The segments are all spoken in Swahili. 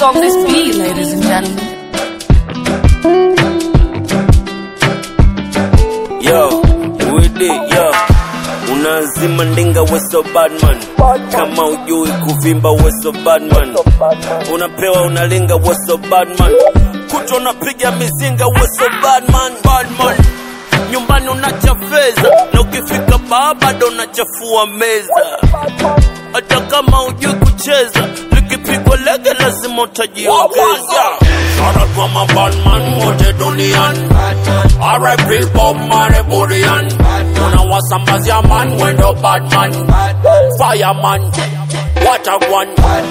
on this beat, ladies and gentlemen. Yo, with it, yo. Unazima ndinga weso badman kama ujui kuvimba weso badman unapewa unalinga weso badman kuto unapiga mizinga weso badman badman nyumbani unacha fedha na ukifika baa bado unachafua meza hata kama ujui kucheza likipigwa lege lazima utajiongeza Shout out kwa mabadman wote duniani R.I.P. Bob Marley Burian unawasambazia man wendo badman fireman what a one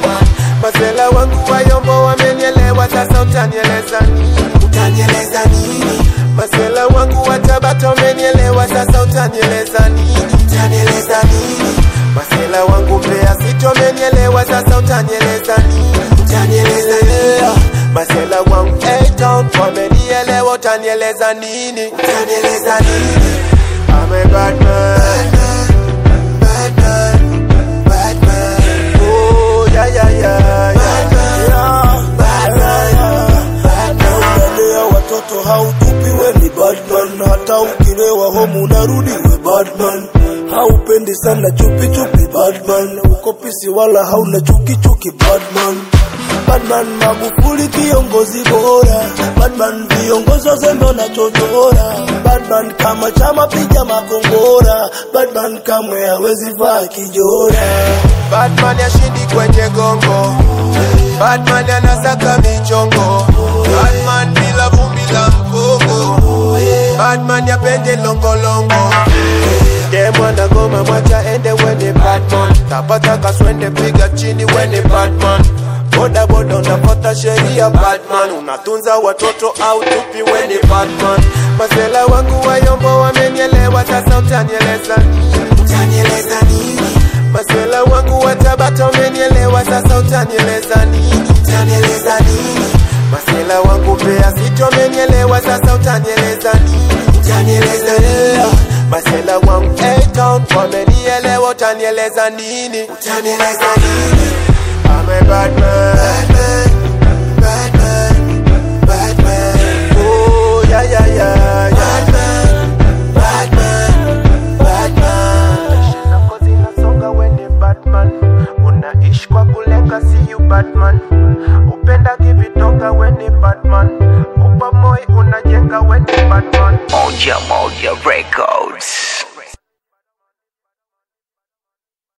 Masela wangu wayombo wamenielewa, sasa utanieleza nini? Utanieleza nini? Masela wangu wa Tabata wamenielewa, sasa utanieleza nini? Utanieleza nini? Masela wangu Mbeya City wamenielewa, sasa utanieleza nini? Utanieleza nini? Masela wangu A-Town wamenielewa, utanieleza nini? Utanieleza nini? I'm a bad man. Bad man. Bad man. Oh, yeah, yeah, yeah, yeah. Bad man. Bad man. Unalea watoto hautupi we ni badman, hata ukilewa homu unarudi we badman. Haupendi sana chupi chupi badman, uko pisi wala hauna chuki chuki badman. Badman Magufuli kiongozi bora, badman viongozi wazembe na chochora, badman kama chama piga makongora, badman kamwe hawezi vaa kijora. Batman yashindi kwenye gongo, Batman anasaka michongo, Batman bila vumbi la mgongo, Batman yapende longolongo. Demwana ngoma mwacha ende wene Batman, tapata kaswende piga chini wene Batman. Boda boda unafuata sheria Batman, unatunza watoto au tupi wene Batman. Masela wangu wayombo wamenielewa, sasa utanieleza nini? Utanieleza nini? Masela wangu wa Tabata wamenielewa, sasa utanieleza nini? Utanieleza nini? Masela wangu Mbeya City wamenielewa, sasa utanieleza nini? Utanieleza nini? Masela wangu A-Town wamenielewa, utanieleza nini? Utanieleza nini? I'm a bad man. Bad man. Bad man. Oh, yeah, yeah, yeah, yeah. Bad man. Bad man. Zako zinasonga we ni Batman. Unaishi kwa kulenga, see you Batman. Upenda kivitonga we ni Batman. Upa moi unajenga we ni Batman. Moja Moja.